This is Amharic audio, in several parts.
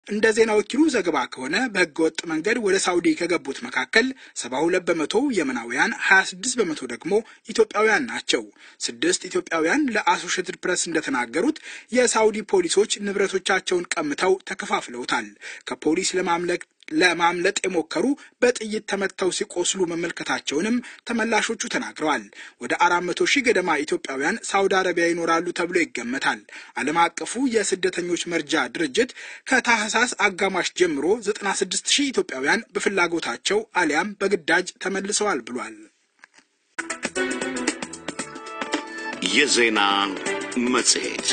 እንደ ዜና ወኪሉ ዘገባ ከሆነ በህገ ወጥ መንገድ ወደ ሳውዲ ከገቡት መካከል ሰባ ሁለት በመቶ የመናውያን፣ ሀያ ስድስት በመቶ ደግሞ ኢትዮጵያውያን ናቸው። ስድስት ኢትዮጵያውያን ለአሶሽትድ ፕሬስ እንደተናገሩት የሳውዲ ፖሊሶች ንብረቶቻቸውን ቀምተው ተከፋፍለውታል። ከፖሊስ ለማምለክ ለማምለጥ የሞከሩ በጥይት ተመተው ሲቆስሉ መመልከታቸውንም ተመላሾቹ ተናግረዋል። ወደ አራት መቶ ሺህ ገደማ ኢትዮጵያውያን ሳውዲ አረቢያ ይኖራሉ ተብሎ ይገመታል። ዓለም አቀፉ የስደተኞች መርጃ ድርጅት ከታህሳስ አጋማሽ ጀምሮ 96 ሺህ ኢትዮጵያውያን በፍላጎታቸው አሊያም በግዳጅ ተመልሰዋል ብሏል። የዜና መጽሔት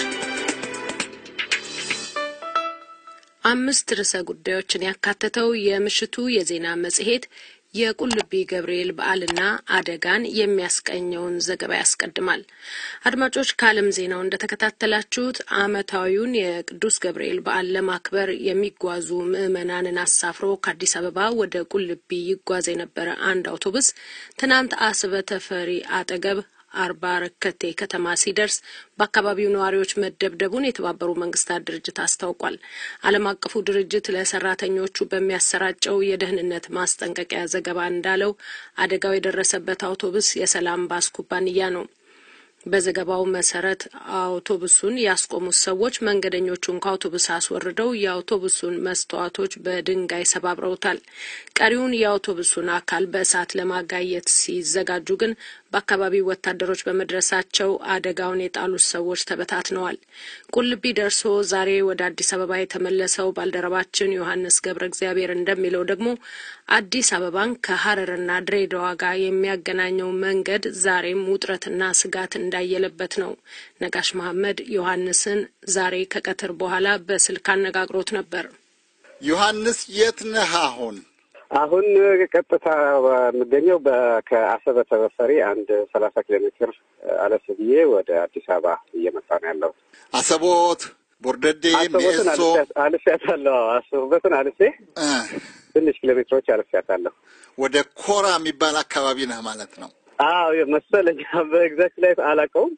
አምስት ርዕሰ ጉዳዮችን ያካተተው የምሽቱ የዜና መጽሔት የቁልቢ ገብርኤል በዓልና አደጋን የሚያስቀኘውን ዘገባ ያስቀድማል። አድማጮች፣ ከዓለም ዜናው እንደተከታተላችሁት ዓመታዊውን የቅዱስ ገብርኤል በዓል ለማክበር የሚጓዙ ምዕመናንን አሳፍሮ ከአዲስ አበባ ወደ ቁልቢ ይጓዝ የነበረ አንድ አውቶቡስ ትናንት አስበ ተፈሪ አጠገብ አርባ ረከቴ ከተማ ሲደርስ በአካባቢው ነዋሪዎች መደብደቡን የተባበሩ መንግስታት ድርጅት አስታውቋል። ዓለም አቀፉ ድርጅት ለሰራተኞቹ በሚያሰራጨው የደህንነት ማስጠንቀቂያ ዘገባ እንዳለው አደጋው የደረሰበት አውቶቡስ የሰላም ባስ ኩባንያ ነው። በዘገባው መሰረት አውቶቡሱን ያስቆሙት ሰዎች መንገደኞቹን ከአውቶቡስ አስወርደው የአውቶቡሱን መስተዋቶች በድንጋይ ሰባብረውታል። ቀሪውን የአውቶቡሱን አካል በእሳት ለማጋየት ሲዘጋጁ ግን በአካባቢው ወታደሮች በመድረሳቸው አደጋውን የጣሉት ሰዎች ተበታትነዋል። ቁልቢ ደርሶ ዛሬ ወደ አዲስ አበባ የተመለሰው ባልደረባችን ዮሐንስ ገብረ እግዚአብሔር እንደሚለው ደግሞ አዲስ አበባን ከሀረርና ድሬዳዋ ጋር የሚያገናኘው መንገድ ዛሬም ውጥረትና ስጋት እንዳየለበት ነው። ነጋሽ መሐመድ ዮሐንስን ዛሬ ከቀትር በኋላ በስልክ አነጋግሮት ነበር። ዮሐንስ የት ነህ አሁን? አሁን ቀጥታ የምገኘው ከአሰበ ተበፈሪ አንድ ሰላሳ ኪሎ ሜትር አለፍ ብዬ ወደ አዲስ አበባ እየመጣ ነው ያለው። አሰቦት፣ ቦርደዴ፣ አሰቦትን ሜሶ አልፌያታለሁ። አሰቦትን አልፌ ትንሽ ኪሎ ሜትሮች አልፌያታለሁ። ወደ ኮራ የሚባል አካባቢ ነህ ማለት ነው? አዎ መሰለኝ። በኤግዛክት ላይ አላውቀውም።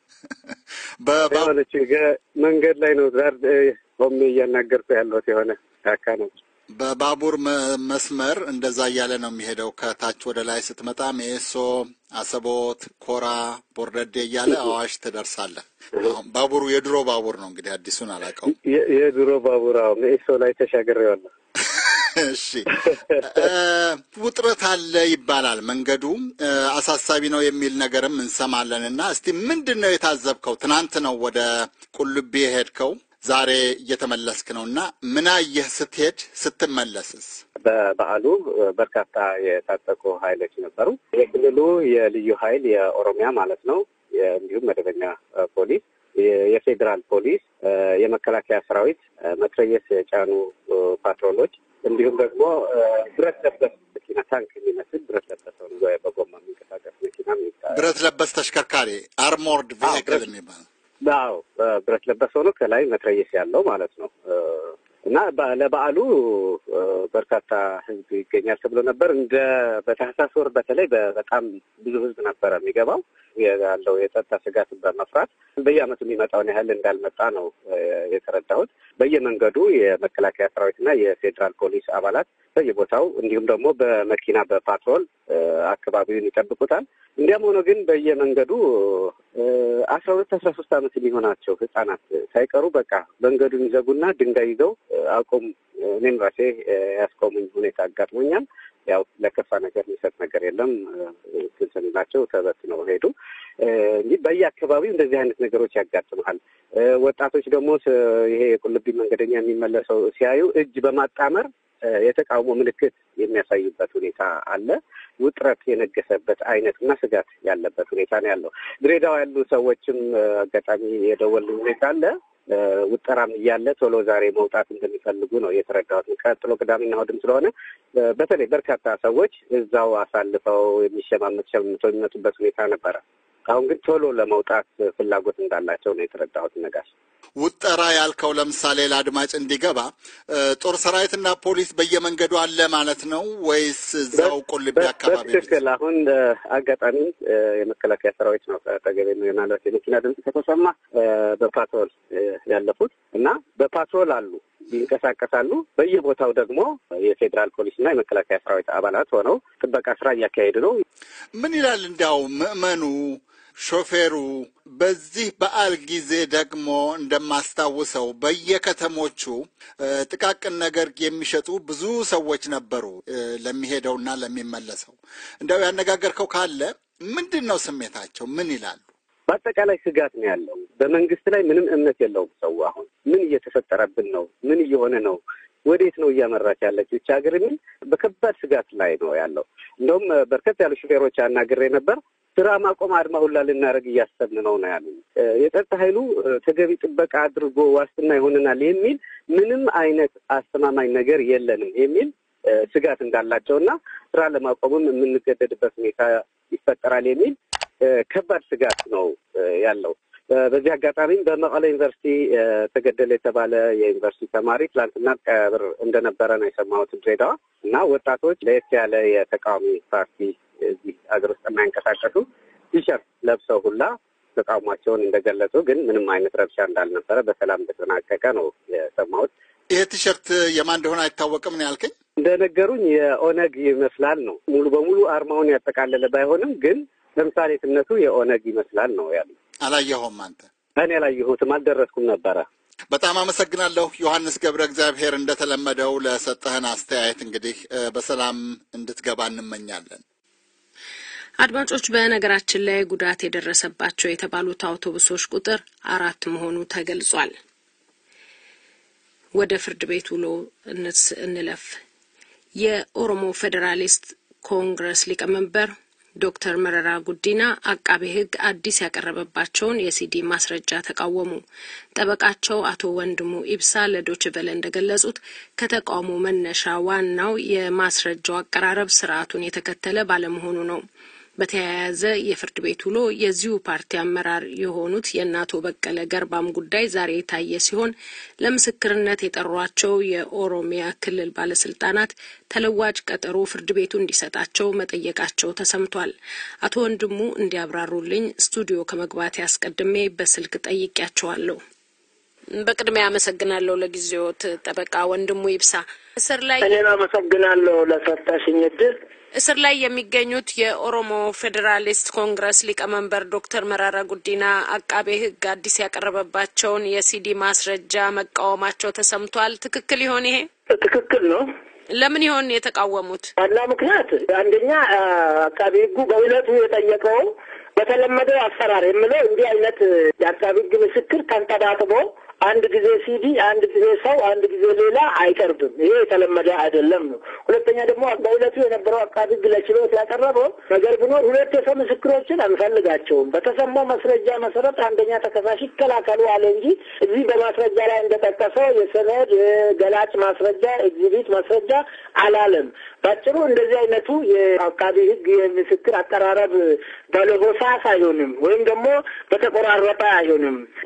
የሆነች መንገድ ላይ ነው ዛር ቆሜ እያናገርኩ ያለሁት የሆነ ጫካ ነው። በባቡር መስመር እንደዛ እያለ ነው የሚሄደው። ከታች ወደ ላይ ስትመጣ ሜሶ፣ አሰቦት፣ ኮራ፣ ቦርደዴ እያለ አዋሽ ትደርሳለህ። ባቡሩ የድሮ ባቡር ነው እንግዲህ አዲሱን አላውቀውም። የድሮ ባቡር አዎ፣ ሜሶ ላይ ተሻግሬዋለሁ። እሺ ውጥረት አለ ይባላል። መንገዱ አሳሳቢ ነው የሚል ነገርም እንሰማለን። እና እስቲ ምንድን ነው የታዘብከው? ትናንት ነው ወደ ቁልቢ የሄድከው ዛሬ እየተመለስክ ነው እና ምን አየህ ስትሄድ ስትመለስስ? በበዓሉ በርካታ የታጠቁ ኃይሎች ነበሩ። የክልሉ የልዩ ኃይል የኦሮሚያ ማለት ነው፣ እንዲሁም መደበኛ ፖሊስ፣ የፌዴራል ፖሊስ፣ የመከላከያ ሰራዊት፣ መትረየስ የጫኑ ፓትሮሎች እንዲሁም ደግሞ ብረት ለበስ መኪና ታንክ የሚመስል ብረት ለበስ ሆኑ በጎማ የሚንቀሳቀስ መኪና ብረት ለበስ ተሽከርካሪ አርሞርድ ቬሂክል የሚባል አዎ ብረት ለበስ ሆኖ ከላይ መትረየስ ያለው ማለት ነው። እና ለበዓሉ በርካታ ሕዝብ ይገኛል ተብሎ ነበር። እንደ በታህሳስ ወር በተለይ በጣም ብዙ ሕዝብ ነበረ የሚገባው ያለው የጸጥታ ስጋትን በመፍራት በየዓመቱ የሚመጣውን ያህል እንዳልመጣ ነው የተረዳሁት። በየመንገዱ የመከላከያ ሰራዊትና የፌዴራል ፖሊስ አባላት በየቦታው እንዲሁም ደግሞ በመኪና በፓትሮል አካባቢውን ይጠብቁታል። እንዲያም ሆኖ ግን በየመንገዱ አስራ ሁለት አስራ ሶስት ዓመት የሚሆናቸው ህጻናት ሳይቀሩ በቃ መንገዱን ይዘጉና ድንጋይ ይዘው አቁም፣ እኔም ራሴ ያስቆሙኝ ሁኔታ አጋጥሞኛል። ያው ለከፋ ነገር የሚሰጥ ነገር የለም። ስንላቸው ተበትነው ሄዱ። እንዲህ በየአካባቢው እንደዚህ አይነት ነገሮች ያጋጥመሃል። ወጣቶች ደግሞ ይሄ የቁልቢ መንገደኛ የሚመለሰው ሲያዩ እጅ በማጣመር የተቃውሞ ምልክት የሚያሳዩበት ሁኔታ አለ። ውጥረት የነገሰበት አይነት እና ስጋት ያለበት ሁኔታ ነው ያለው። ድሬዳዋ ያሉ ሰዎችም አጋጣሚ የደወል ሁኔታ አለ። ውጠራም እያለ ቶሎ ዛሬ መውጣት እንደሚፈልጉ ነው የተረዳሁት። ቀጥሎ ቅዳሜና እሑድም ስለሆነ በተለይ በርካታ ሰዎች እዛው አሳልፈው የሚሸማመት ሸምተው የሚመጡበት ሁኔታ ነበረ። አሁን ግን ቶሎ ለመውጣት ፍላጎት እንዳላቸው ነው የተረዳሁት። ነጋሽ ውጠራ ያልከው ለምሳሌ ለአድማጭ እንዲገባ ጦር ሰራዊትና ፖሊስ በየመንገዱ አለ ማለት ነው ወይስ እዛው ቁልቢ አካባቢ? በትክክል አሁን አጋጣሚ የመከላከያ ሰራዊት ነው ከጠገቤ ነው የማለት የመኪና ድምፅ ከተሰማ በፓትሮል ያለፉት እና በፓትሮል አሉ ይንቀሳቀሳሉ። በየቦታው ደግሞ የፌዴራል ፖሊስና የመከላከያ ሰራዊት አባላት ሆነው ጥበቃ ስራ እያካሄዱ ነው። ምን ይላል እንዲያው ምዕመኑ ሾፌሩ በዚህ በዓል ጊዜ ደግሞ እንደማስታውሰው በየከተሞቹ ጥቃቅን ነገር የሚሸጡ ብዙ ሰዎች ነበሩ ለሚሄደውና ለሚመለሰው። እንዲያው ያነጋገርከው ካለ ምንድን ነው ስሜታቸው? ምን ይላሉ? በአጠቃላይ ስጋት ነው ያለው። በመንግስት ላይ ምንም እምነት የለውም ሰው። አሁን ምን እየተፈጠረብን ነው? ምን እየሆነ ነው? ወዴት ነው እያመራች ያለች ብቻ ሀገር የሚል በከባድ ስጋት ላይ ነው ያለው። እንደውም በርከት ያሉ ሹፌሮች አናግሬ ነበር። ስራ ማቆም አድማ ሁላ ልናደርግ እያሰብን ነው ነው ያሉ። የጸጥታ ኃይሉ ተገቢ ጥበቃ አድርጎ ዋስትና ይሆንናል የሚል ምንም አይነት አስተማማኝ ነገር የለንም የሚል ስጋት እንዳላቸው እና ስራ ለማቆምም የምንገደድበት ሁኔታ ይፈጠራል የሚል ከባድ ስጋት ነው ያለው። በዚህ አጋጣሚም በመቀለ ዩኒቨርሲቲ ተገደለ የተባለ የዩኒቨርሲቲ ተማሪ ትላንትና ቀብር እንደነበረ ነው የሰማሁት ድሬዳዋ እና ወጣቶች ለየት ያለ የተቃዋሚ ፓርቲ እዚህ ሀገር ውስጥ የማይንቀሳቀሱ ቲሸርት ለብሰው ሁላ ተቃውሟቸውን እንደገለጹ ግን ምንም አይነት ረብሻ እንዳልነበረ በሰላም እንደተጠናቀቀ ነው የሰማሁት። ይሄ ቲሸርት የማን እንደሆነ አይታወቅም ነው ያልከኝ? እንደነገሩኝ የኦነግ ይመስላል ነው ሙሉ በሙሉ አርማውን ያጠቃለለ ባይሆንም ግን ተምሳሌትነቱ የኦነግ ይመስላል ነው ያሉ። አላየኸውም አንተ? እኔ አላየሁትም፣ አልደረስኩም ነበረ። በጣም አመሰግናለሁ ዮሐንስ ገብረ እግዚአብሔር። እንደተለመደው ለሰጠህን አስተያየት እንግዲህ በሰላም እንድትገባ እንመኛለን። አድማጮች፣ በነገራችን ላይ ጉዳት የደረሰባቸው የተባሉት አውቶቡሶች ቁጥር አራት መሆኑ ተገልጿል። ወደ ፍርድ ቤት ውሎ እንለፍ። የኦሮሞ ፌዴራሊስት ኮንግረስ ሊቀመንበር ዶክተር መረራ ጉዲና አቃቤ ሕግ አዲስ ያቀረበባቸውን የሲዲ ማስረጃ ተቃወሙ። ጠበቃቸው አቶ ወንድሙ ኢብሳ ለዶችቨለ እንደገለጹት ከተቃውሞ መነሻ ዋናው የማስረጃው አቀራረብ ስርዓቱን የተከተለ ባለመሆኑ ነው። በተያያዘ የፍርድ ቤት ውሎ የዚሁ ፓርቲ አመራር የሆኑት የእናቶ በቀለ ገርባም ጉዳይ ዛሬ የታየ ሲሆን ለምስክርነት የጠሯቸው የኦሮሚያ ክልል ባለስልጣናት ተለዋጭ ቀጠሮ ፍርድ ቤቱ እንዲሰጣቸው መጠየቃቸው ተሰምቷል። አቶ ወንድሙ እንዲያብራሩልኝ ስቱዲዮ ከመግባቴ አስቀድሜ በስልክ ጠይቄያቸዋለሁ። በቅድሚያ አመሰግናለሁ ለጊዜዎት ጠበቃ ወንድሙ ይብሳ። እስር ላይ እኔም አመሰግናለሁ ለሰጠሽኝ እድል። እስር ላይ የሚገኙት የኦሮሞ ፌዴራሊስት ኮንግረስ ሊቀመንበር ዶክተር መራራ ጉዲና አቃቤ ሕግ አዲስ ያቀረበባቸውን የሲዲ ማስረጃ መቃወማቸው ተሰምቷል። ትክክል ይሆን ይሄ? ትክክል ነው። ለምን ይሆን የተቃወሙት? ዋና ምክንያት አንደኛ አቃቤ ሕጉ በእውነቱ የጠየቀው በተለመደው አሰራር የምለው እንዲህ አይነት የአቃቤ ሕግ ምስክር ተንጠባጥቦ አንድ ጊዜ ሲዲ፣ አንድ ጊዜ ሰው፣ አንድ ጊዜ ሌላ አይቀርብም። ይሄ የተለመደ አይደለም ነው። ሁለተኛ ደግሞ በእለቱ የነበረው አቃቢ ሕግ ለችሎት ያቀረበው ነገር ቢኖር ሁለት የሰው ምስክሮችን አንፈልጋቸውም፣ በተሰማው ማስረጃ መሰረት አንደኛ ተከሳሽ ይከላከሉ አለ እንጂ እዚህ በማስረጃ ላይ እንደጠቀሰው የሰነድ የገላጭ ማስረጃ ኤግዚቢት ማስረጃ አላለም። ባጭሩ እንደዚህ አይነቱ የአቃቢ ሕግ የምስክር አቀራረብ ባለሆሳስ አይሆንም፣ ወይም ደግሞ በተቆራረጠ አይሆንም።